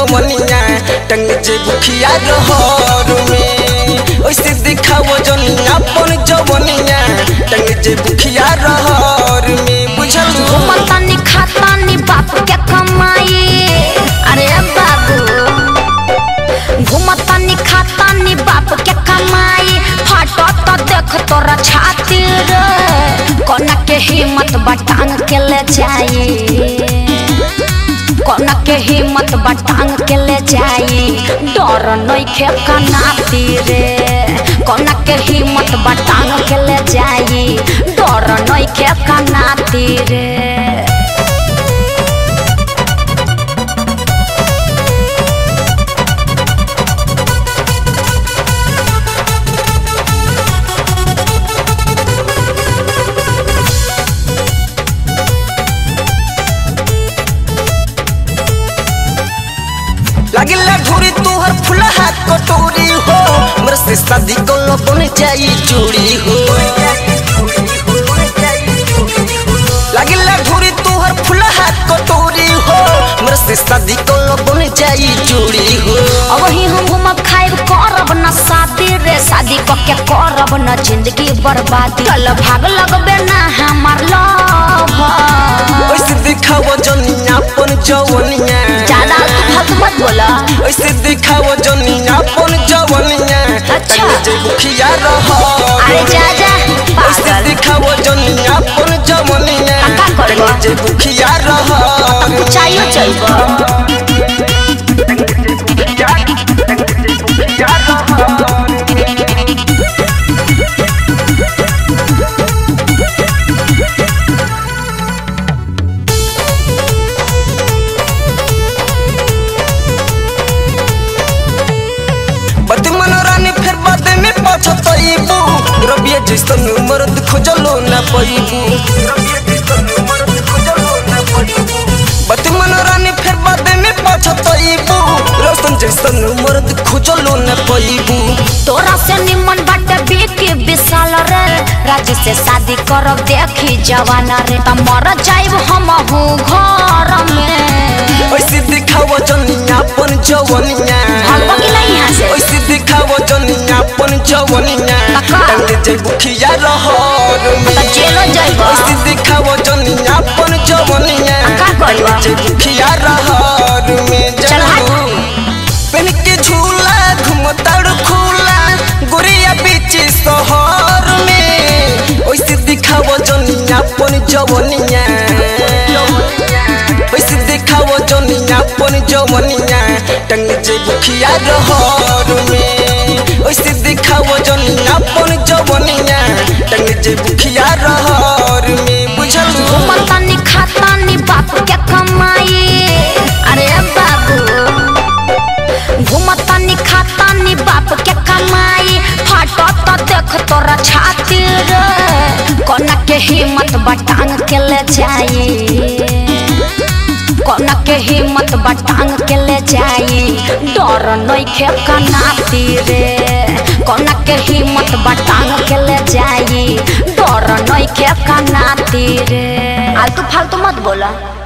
जवनिया टंग जे बुखिया रहर में ओइसे दिखाओ जनी अपन जवनिया टंग जे बुखिया रहर में बुझल घूमतानी खातानी बाप के कमाई अरे बाबू घूमतानी खातानी बाप के कमाई फाटत देख तोरा छाती रे कोना के हिम्मत बटांग के ले जाई कोना के हिम्मत बटांग के ले जाई डर नइखे कनाती रे कोना के हिम्मत बटांग के ले जाई डर नइखे कनाती रे लगला घुरी तोहर फुलहा कटोरी हो हमर से शादी कल बन जाई चूड़ी हो लगला घुरी तोहर फुलहा कटोरी हो हमर से शादी कल बन जाई चूड़ी हो अब ही हम घूमब खाइब करब न शादी रे शादी क के करब न जिंदगी बर्बादी कल भाग लगबे ना हमार लव ओइसे दिखाओ जनिया अपन जवनिया ज्यादा तू फालतू मत बोला ओइसे दिखाओ जनिया अपन जवनिया अच्छा। तंग जे बुखिया रहर अरे जा जा ओइसे पागल दिखाओ जनिया अपन जवनिया का करबो? तंग जे बुखिया रहर चाहिए चाहिए बद मनोरानी फिर बाद में पछतइबू रबिया जैसन मर्द खोजलो ना पइबू बद मनोरानी फिर बाद में पछतइबू रोशन जैसन मर्द खोजलो ना पइबू तोरा से निमन बाटे बेके विशाल रे राजू से शादी करब देखी जवाना रे त मर जाइब हम घर में ओइसे दिखाओ जनिया अपन जवनिया भागबो कि नहीं यहाँ से ओइसे दिखाओ जनिया अपन जवनिया काका। टंग जे बुखिया रहर में त जेलो जाइब ओइसे दिखाओ जनिया अपन जवनिया का करबो? टंग जे बुखिया रहर में चल हट। जनू पेन के झूला घुमताड़ खुला गोरिया बीच शहर में ओइसे दिखाओ जनिया अपन जवनिया ओइसे दिखाओ जनिया अपन जवनिया टंग जे बुखिया रहर में ओइसे दिखाओ जनिया अपन जवनिया टंग जे बुखिया रहर में बुझल घूमतानी खातानी बाप के कमाई अरे बाबू घूमतानी खातानी बाप के कमाई फाटत देख तोरा छाती रे कोना के हिम्मत बटांग के ले जाई कोना के हिम्मत बटांग के ले जाई डर नइखे कनाती रे कोना के हिम्मत बटांग के ले जाई डर नइखे कनाती रे आलतू फालतू मत बोला